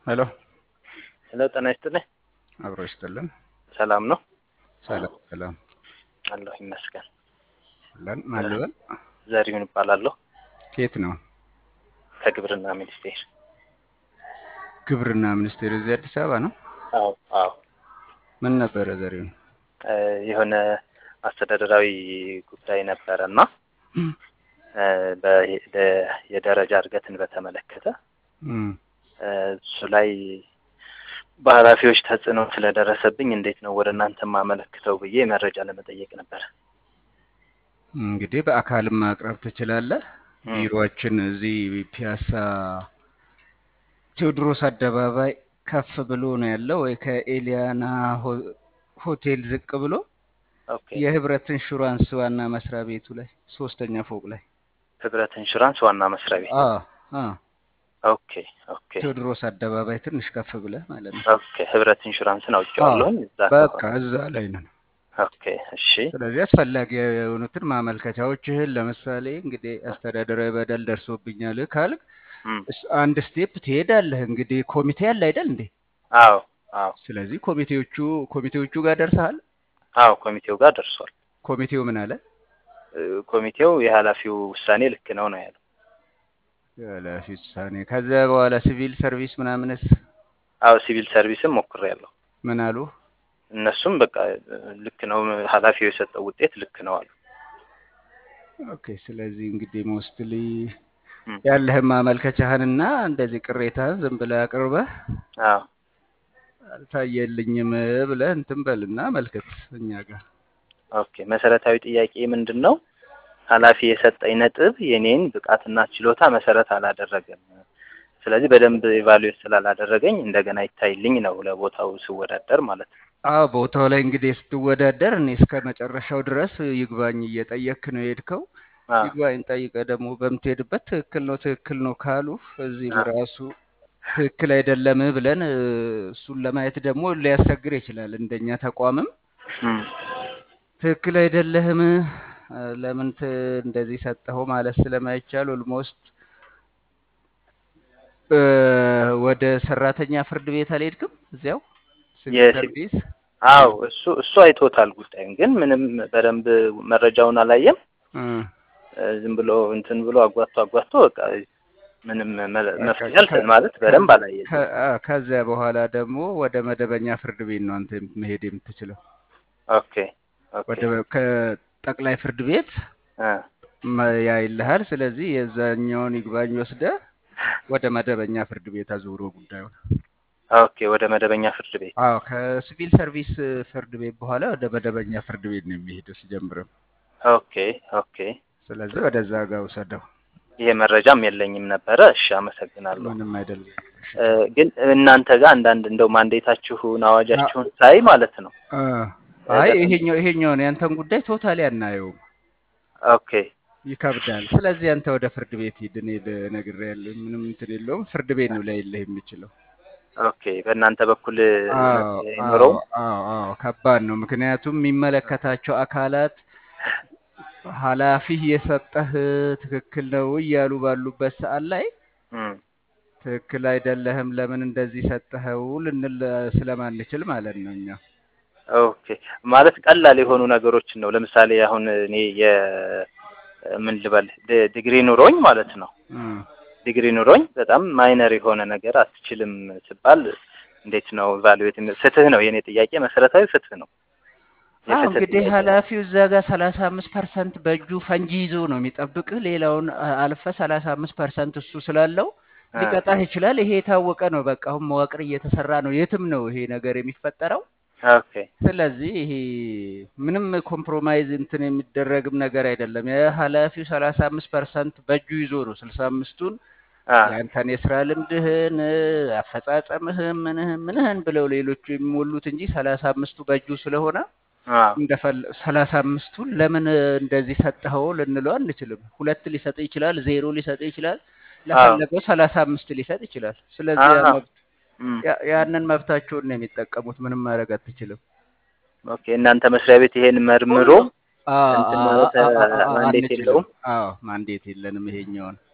ሄሎ ሄሎ ጤና ይስጥልኝ። አብሮ ይስጥልን። ሰላም ነው ሰላም ሰላም አለሁ ይመስገን። ለን ማን ልበል? ዘሪሁን እባላለሁ ከየት ነው? ከግብርና ሚኒስቴር። ግብርና ሚኒስቴር እዚህ አዲስ አበባ ነው። አዎ አዎ ምን ነበረ ዘሪሁን? እ የሆነ አስተዳደራዊ ጉዳይ ነበረ እና እ በ- የደረጃ እድገትን በተመለከተ እም፣ እ እሱ ላይ በኃላፊዎች ተጽዕኖ ስለደረሰብኝ እንዴት ነው ወደ እናንተ ማመለክተው ብዬ መረጃ ለመጠየቅ ነበር። እንግዲህ በአካልም ማቅረብ ትችላለህ። እም፣ ቢሮአችን እዚህ ፒያሳ ቴዎድሮስ አደባባይ ከፍ ብሎ ነው ያለው፣ ወይ ከኤሊያና ሆ- ሆቴል ዝቅ ብሎ ኦኬ የህብረት ኢንሹራንስ ዋና መስሪያ ቤቱ ላይ ሶስተኛ ፎቅ ላይ ህብረት ኢንሹራንስ ዋና መስሪያ ቤት። አ አ ኦኬ ኦኬ ቴዎድሮስ አደባባይ ትንሽ ከፍ ብለህ ማለት ነው። ኦኬ ህብረት ኢንሹራንስን አውቄዋለሁኝ እዛ በቃ አካባቢ። እዛ ላይ ነን። ኦኬ እሺ ስለዚህ አስፈላጊ የሆኑትን ማመልከቻዎችህን ለምሳሌ እንግዲህ አስተዳደራዊ በደል ደርሶብኛል ካልክ እም፣ እስ- አንድ ስቴፕ ትሄዳለህ። እንግዲህ ኮሚቴ አለ አይደል እንዴ? አዎ አዎ ስለዚህ ኮሚቴዎቹ ኮሚቴዎቹ ጋር ደርሰሃል። አዎ ኮሚቴው ጋር ደርሷል። ኮሚቴው ምን አለ? እ ኮሚቴው የኃላፊው ውሳኔ ልክ ነው ነው ያለው። ኃላፊ ውሳኔ። ከዚያ በኋላ ሲቪል ሰርቪስ ምናምንስ አዎ ሲቪል ሰርቪስም ሞክሬያለሁ። ምን አሉ? እነሱም በቃ እ ልክ ነው ኃላፊው የሰጠው ውጤት ልክ ነው አሉ። ኦኬ። ስለዚህ እንግዲህ ሞስትሊ እም፣ ያለህን ማመልከቻህንና እንደዚህ ቅሬታህን ዝም ብለህ አቅርበህ አዎ አልታየልኝም ብለህ እንትን በልና መልከት እኛ ጋር ኦኬ መሰረታዊ ጥያቄ ምንድን ነው? ኃላፊ የሰጠኝ ነጥብ የኔን ብቃትና ችሎታ መሰረት አላደረገም። ስለዚህ በደንብ ኢቫሉዌት ስላላደረገኝ እንደገና ይታይልኝ ነው ለቦታው ስወዳደር ማለት ነው። አዎ ቦታው ላይ እንግዲህ ስትወዳደር እኔ እስከ መጨረሻው ድረስ ይግባኝ እየጠየክ ነው የሄድከው። አዎ ይግባኝ ጠይቀህ ደግሞ በምትሄድበት ትክክል ነው ትክክል ነው ካሉ እዚህ አዎ በራሱ ትክክል አይደለም ብለን እ፣ እሱን ለማየት ደግሞ ሊያስቸግር ይችላል። እንደኛ ተቋምም እም፣ ትክክል አይደለህም እ፣ ለምን ት- እንደዚህ ሰጠኸው ማለት ስለማይቻል ኦልሞስት ወደ ሰራተኛ ፍርድ ቤት አልሄድክም? እዚያው ሲቪል የሲ ሰርቪስ አዎ እሱ እሱ አይቶታል ጉዳዩን፣ ግን ምንም በደንብ መረጃውን አላየም። እ፣ እ፣ ዝም ብሎ እንትን ብሎ አጓቶ አጓቶ በቃ ምንም መ- በቃ መፍትሄ ከ አልሰ- ማለት ከ በደንብ አላየም። ከ- አ፣ ከዚያ በኋላ ደግሞ ወደ መደበኛ ፍርድ ቤት ነው አንተ መሄድ የምትችለው። ኦኬ ኦኬ ወደ ከጠቅላይ ፍርድ ቤት እ መ- ያይልሃል። ስለዚህ የዛኛውን ይግባኝ ወስደህ ወደ መደበኛ ፍርድ ቤት አዙሮ ጉዳዩን። ኦኬ ወደ መደበኛ ፍርድ ቤት አዎ ከሲቪል ሰርቪስ ፍርድ ቤት በኋላ ወደ መደበኛ ፍርድ ቤት ነው የሚሄደው ሲጀምርም። ኦኬ ኦኬ ስለዚህ ወደዛ ጋር ውሰደው። ይሄ መረጃም የለኝም ነበረ። እሺ አመሰግናለሁ። ምንም አይደለም። እሺ እ፣ ግን እናንተ ጋር አንዳንድ እንደው ማንዴታችሁን አ- አዋጃችሁን ሳይ ማለት ነው አ፣ እ፣ አይ በጣም ይሄኛው ይሄኛውን ያንተን ጉዳይ ቶታሊ አናየውም፣ ኦኬ ይከብዳል። ስለዚህ አንተ ወደ ፍርድ ቤት ሂድ። እኔ ነግሬሃለሁ፣ ምንም እንትን የለውም። ፍርድ ቤት ነው ላይልህ የሚችለው። ኦኬ በእናንተ በኩል አዎ መፍትሄ አዎ አይኖረውም? አዎ አዎ ከባድ ነው። ምክንያቱም የሚመለከታቸው አካላት ኃላፊህ የሰጠህ ትክክል ነው እያሉ ባሉበት ሰዓት ላይ እም፣ ትክክል አይደለህም፣ ለምን እንደዚህ ሰጠኸው ልንል ስለማንችል ማለት ነው እኛ። ኦኬ ማለት ቀላል የሆኑ ነገሮችን ነው። ለምሳሌ አሁን እኔ የ ምን ልበል ድ- ዲግሪ ኑሮኝ ማለት ነው እም። ዲግሪ ኑሮኝ በጣም ማይነር የሆነ ነገር አትችልም ስባል እንዴት ነው ቫሉዌት? ፍትህ ነው የኔ ጥያቄ፣ መሰረታዊ ፍትህ ነው። አዎ የፍትህ እንግዲህ ጥያቄ ነው። ኃላፊው እዛ ጋር ሰላሳ አምስት ፐርሰንት በእጁ ፈንጂ ይዞ ነው የሚጠብቅህ። ሌላውን አ- አልፈ ሰላሳ አምስት ፐርሰንት እሱ ስላለው እ፣ ሊቀጣህ ይችላል። ይሄ የታወቀ ነው። በቃ አሁን መዋቅር እየተሰራ ነው። የትም ነው ይሄ ነገር የሚፈጠረው። ኦኬ ስለዚህ ይሄ ምንም ኮምፕሮማይዝ እንትን የሚደረግም ነገር አይደለም። የኃላፊው ሰላሳ አምስት ፐርሰንት በእጁ ይዞ ነው ስልሳ አምስቱን አ ያንተን የስራ ልምድህን አፈጻጸምህን ምንህን ምንህን ብለው ሌሎቹ የሚሞሉት እንጂ ሰላሳ አምስቱ በእጁ ስለሆነ አ እንደፈለ ሰላሳ አምስቱን ለምን እንደዚህ ሰጠኸው ልንለው አንችልም። ሁለት ሊሰጥ ይችላል፣ ዜሮ ሊሰጥ ይችላል፣ አዎ ለፈለገው ሰላሳ አምስት ሊሰጥ ይችላል። ስለዚህ ያ አሀ መብት እም፣ ያ- ያንን መብታቸውን ነው የሚጠቀሙት። ምንም ማድረግ አትችልም። ኦኬ እናንተ መስሪያ ቤት ይሄን መርምሮ አ- እንትን አ- ማለት አ- አ- አ- ማንዴት አንችልም። የለውም? አዎ ማንዴት የለንም ይሄኛውን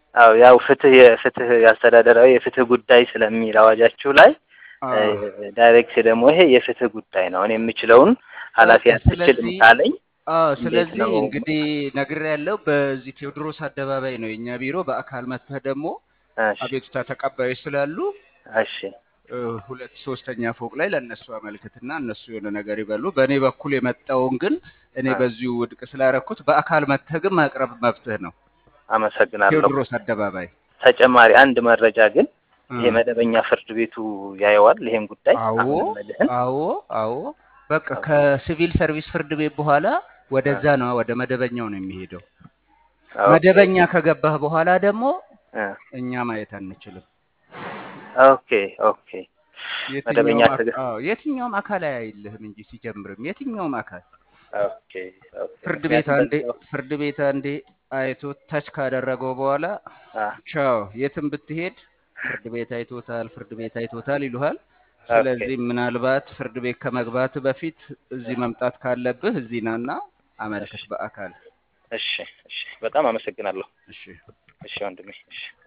አዎ ያው ፍትህ የፍትህ የአስተዳደራዊ የፍትህ ጉዳይ ስለሚል አዋጃችሁ ላይ አዎ ዳይሬክት ደግሞ ይሄ የፍትህ ጉዳይ ነው። እኔ የምችለውን ኃላፊ በቃ አትችልም ስለዚህ ካለኝ አዎ እንዴት ስለዚህ ነው? እንግዲህ ነግሬ ያለው በዚህ ቴዎድሮስ አደባባይ ነው የኛ ቢሮ። በአካል መጥተህ ደግሞ እሺ አቤቱታ ተቀባዮች ስላሉ እሺ እ፣ ሁለት ሶስተኛ ፎቅ ላይ ለእነሱ አመልክትና እነሱ የሆነ ነገር ይበሉ። በእኔ በኩል የመጣውን ግን እኔ አ፣ በዚሁ ውድቅ ስላረኩት በአካል መጥተህ ግን ማቅረብ መብትህ ነው። አመሰግናለሁ። ቴዎድሮስ አደባባይ ተጨማሪ አንድ መረጃ ግን እ፣ ይሄ መደበኛ ፍርድ ቤቱ ያየዋል ይሄን ጉዳይ አዎ አሁን የምልህን አዎ አዎ በቃ ኦኬ ከሲቪል ሰርቪስ ፍርድ ቤት በኋላ አ፣ ወደዛ ነው ወደ መደበኛው ነው የሚሄደው። ኦኬ መደበኛ ከገባህ በኋላ ደግሞ አ፣ እኛ ማየት አንችልም። ኦኬ ኦኬ መደበኛ የትኛውም አክ- ትግ አዎ የትኛውም አካል አያይልህም እንጂ ሲጀምርም የትኛውም አካል ኦኬ ኦኬ ፍርድ ቤት ምክንያቱም አንዴ በዛው ፍርድ ቤት አንዴ አይቶ ታች ካደረገው በኋላ አ፣ ቻው የትም ብትሄድ ፍርድ ቤት አይቶታል፣ ፍርድ ቤት አይቶታል ይሉሃል። ኦኬ ስለዚህ ምናልባት ፍርድ ቤት ከመግባት በፊት እዚህ መምጣት ካለብህ እዚህ ናና እሺ አመልክት በአካል። እሺ እሺ በጣም አመሰግናለሁ። እሺ እሺ ወንድሜ እሺ